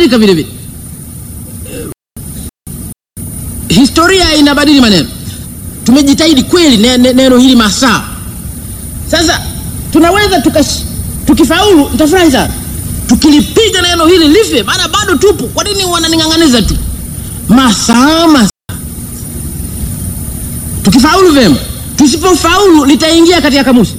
inabadilika vile vile. Eh, Historia inabadili maneno. Tumejitahidi kweli ne- ne- neno hili masaa. Sasa tunaweza tukash, tukifaulu nitafurahi sana. Tukilipiga neno hili life, maana bado tupo. Kwa nini wananing'ang'aniza tu? Masaa masaa. Tukifaulu vyema, tusipofaulu litaingia katika kamusi.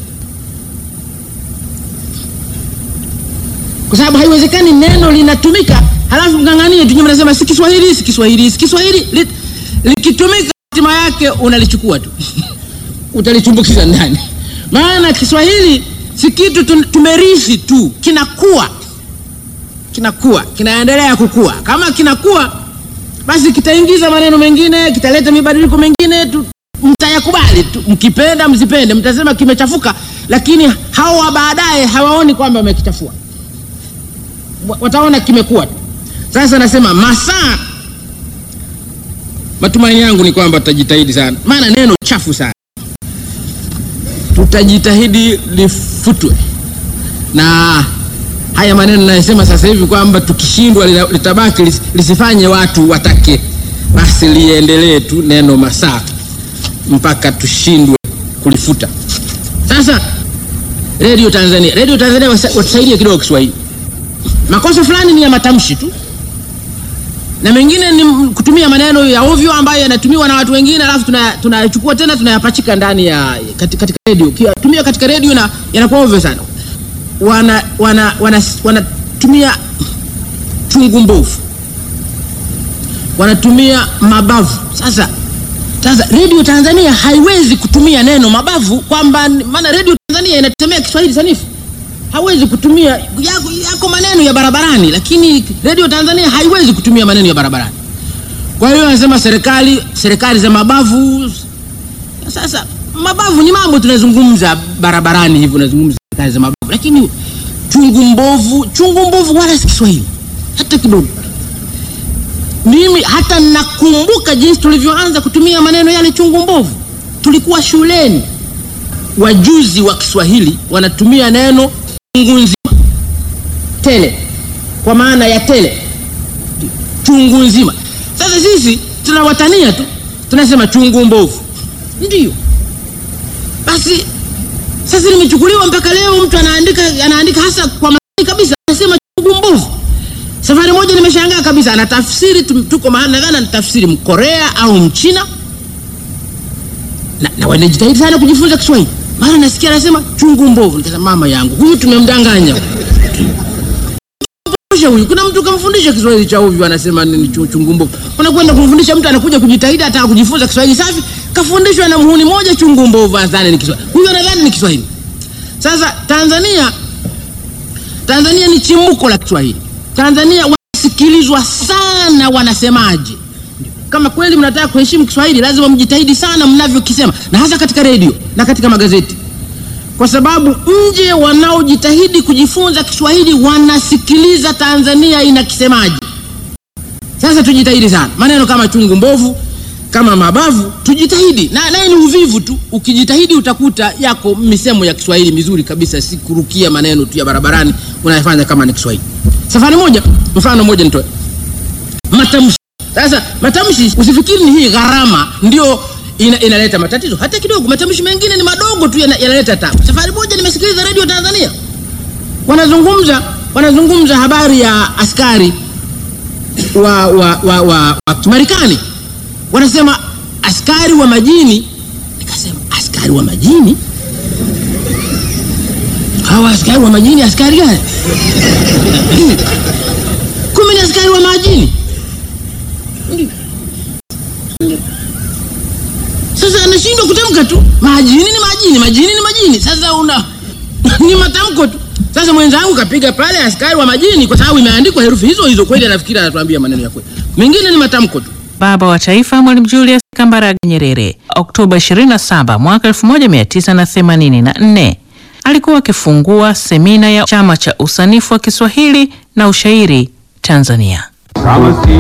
kwa sababu haiwezekani neno linatumika halafu mng'ang'anie tu, nyinyi mnasema si Kiswahili, si Kiswahili, si Kiswahili. Li- Likitumika hatima yake unalichukua tu utalichumbukiza ndani, maana Kiswahili si kitu tu- tumerithi tu, kinakuwa kinakuwa kinaendelea kukua. Kama kinakuwa, basi kitaingiza maneno mengine, kitaleta mibadiliko mengine tu, mtayakubali tu, mkipenda msipende, mtasema kimechafuka, lakini hao wa baadaye hawaoni kwamba wamekichafua wa- wataona kimekuwa tu. Sasa nasema masaa, matumaini yangu ni kwamba tutajitahidi sana, maana neno chafu sana, tutajitahidi lifutwe, na haya maneno nayosema sasa hivi kwamba tukishindwa lina- litabaki lis- lisifanye watu watake, basi liendelee tu neno masaa mpaka tushindwe kulifuta. Sasa Radio Tanzania, Radio Tanzania wasa- watusaidie kidogo Kiswahili makosa fulani ni ya matamshi tu na mengine ni m- kutumia maneno ya ovyo ambayo yanatumiwa na watu wengine alafu tuna- tunayachukua tena tunayapachika ndani ya kati- katika redio tumia katika redio na yanakuwa ovyo sana wana wana wana wanatumia chungu mbovu wanatumia mabavu sasa sasa redio tanzania haiwezi kutumia neno mabavu kwamba maana redio tanzania inategemea kiswahili sanifu hawezi kutumia yako, yako maneno ya barabarani, lakini redio Tanzania haiwezi kutumia maneno ya barabarani. Kwa hiyo anasema serikali serikali za mabavu. Sasa mabavu ni mambo tunazungumza barabarani hivi, unazungumza serikali za mabavu, lakini chungu mbovu, chungu mbovu wala si Kiswahili hata kidogo. Mimi hata nakumbuka jinsi tulivyoanza kutumia maneno yale chungu mbovu, tulikuwa shuleni wajuzi wa Kiswahili wanatumia neno chungu nzima, tele, kwa maana ya tele, chungu nzima. Sasa sisi tunawatania tu, tunasema chungu mbovu, ndio basi. Sasa limechukuliwa mpaka leo, mtu anaandika anaandika hasa kwa makini kabisa, anasema chungu mbovu. Safari moja nimeshangaa kabisa, anatafsiri tu- tuko mahali, nadhani anatafsiri Mkorea au Mchina na, na wanajitahidi sana kujifunza Kiswahili, maana nasikia anasema chungu mbovu. Nikasema mama yangu, huyu tumemdanganya Fundisha huyu. Kuna mtu kamfundisha Kiswahili cha ovyo, anasema nini chu- chungu mbovu. Unakwenda kumfundisha mtu anakuja kujitahidi, ataka kujifunza Kiswahili safi, kafundishwa na muhuni moja chungu mbovu, anadhani ni Kiswahili. Huyu anadhani ni Kiswahili. Sasa Tanzania, Tanzania ni chimbuko la Kiswahili. Tanzania wanasikilizwa sana, wanasemaje kama kweli mnataka kuheshimu Kiswahili lazima mjitahidi sana mnavyokisema, na hasa katika redio na katika magazeti, kwa sababu nje wanaojitahidi kujifunza Kiswahili wanasikiliza Tanzania inakisemaje. Sasa tujitahidi sana, maneno kama chungu mbovu, kama mabavu, tujitahidi na naye ni uvivu tu. Ukijitahidi utakuta yako misemo ya Kiswahili mizuri kabisa, si kurukia maneno tu ya barabarani unayofanya kama ni Kiswahili. Safari moja, mfano moja nitoe matamshi. Sasa matamshi, usifikiri ni hii gharama ndio ina, inaleta matatizo hata kidogo. Matamshi mengine ni madogo tu yana- yanaleta tabu. Safari moja nimesikiliza redio Tanzania wanazungumza wanazungumza habari ya askari wa, wa, wa, wa, wa Marekani, wanasema askari wa majini. Nikasema askari wa majini, hawa askari wa majini askari gani? Kumbe ni askari wa majini. Sasa anashindwa kutamka tu, majini ni majini, majini ni majini. Sasa una ni matamko tu. Sasa mwenzangu kapiga pale askari wa majini, kwa sababu imeandikwa herufi hizo hizo, kweli anafikiri anatuambia maneno ya kweli, mengine ni matamko tu. Baba wa Taifa Mwalimu Julius Kambarage Nyerere, Oktoba 27 mwaka 1984, alikuwa akifungua semina ya Chama cha Usanifu wa Kiswahili na Ushairi Tanzania. Kama si